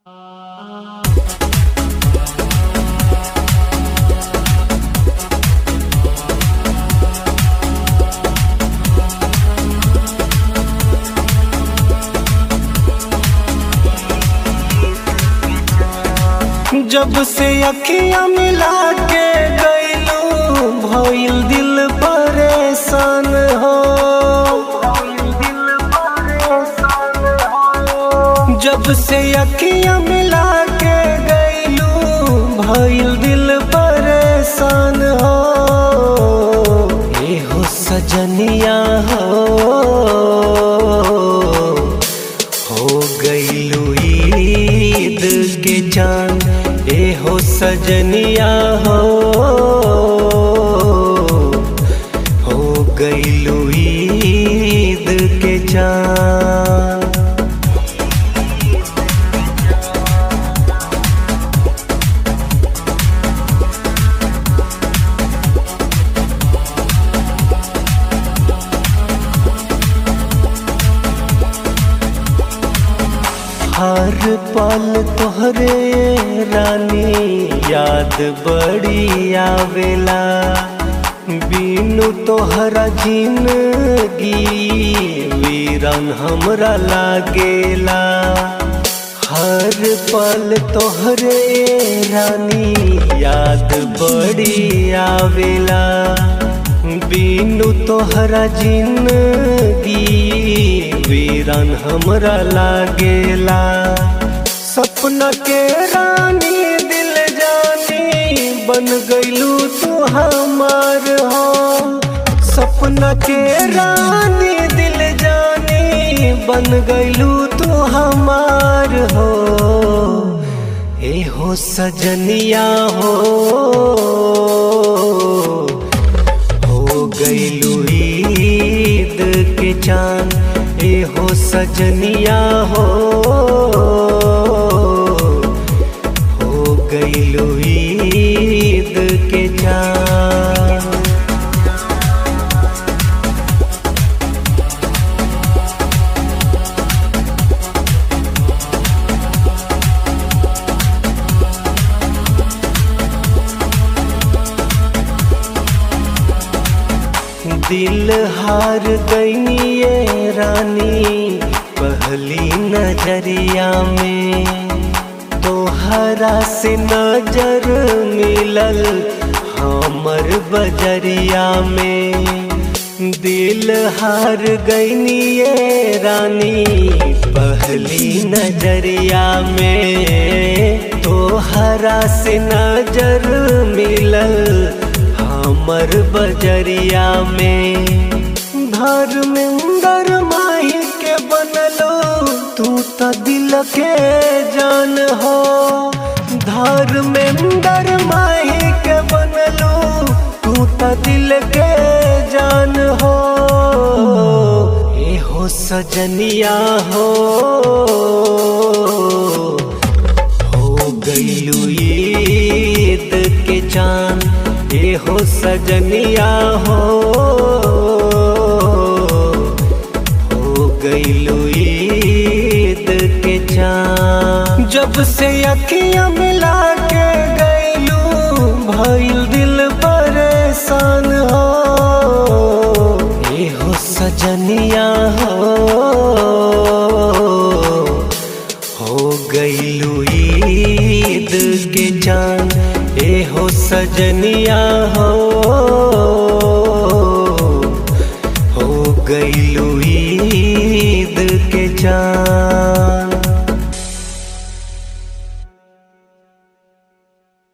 जब से अखियां मिला के गईलू भइल दिल परेशान हो जब से अखियां मिला के गईलू भइल दिल परेशान हो ए हो सजनिया हो हो गईलू ईद के चांद ए हो सजनिया हो हो गईलू ईद के चांद हर पल तोहरे रानी याद बड़ी आवेला बीनू तोहरा जिंदगी वीरन हमरा लागेला हर पल तोहरे रानी याद बड़ी आवेला बीनू तोहरा जिंदगी वीरन हमरा लागेला सपना के रानी दिल जानी बन गईलू तू हमार हो सपना के रानी दिल जानी बन गईलू तू हमार हो ए हो सजनिया हो हो गईलू ईद के चांद ए हो सजनिया हो हो गईलू ईद के चांद दिल हार गई ये रानी पहली नजरिया में तोहरा से नजर मिलल हमर बजरिया में दिल हार गई ये रानी पहली नजरिया में तोहरा से नजर मिलल हमर बजरिया में धर्मेंद्र माही के बनलो तू त दिल के जान हो धर्मेंद्र माही के बनलो तू त दिल के जान हो ए हो सजनिया हो हो गईलू ईद के चांद ए हो सजनिया हो हो गईलू ईद के चांद जब से अखियां मिला के गईलू भइल दिल परेशान हो ए हो सजनिया हो हो गईलू ईद के चांद ए हो सजनिया हो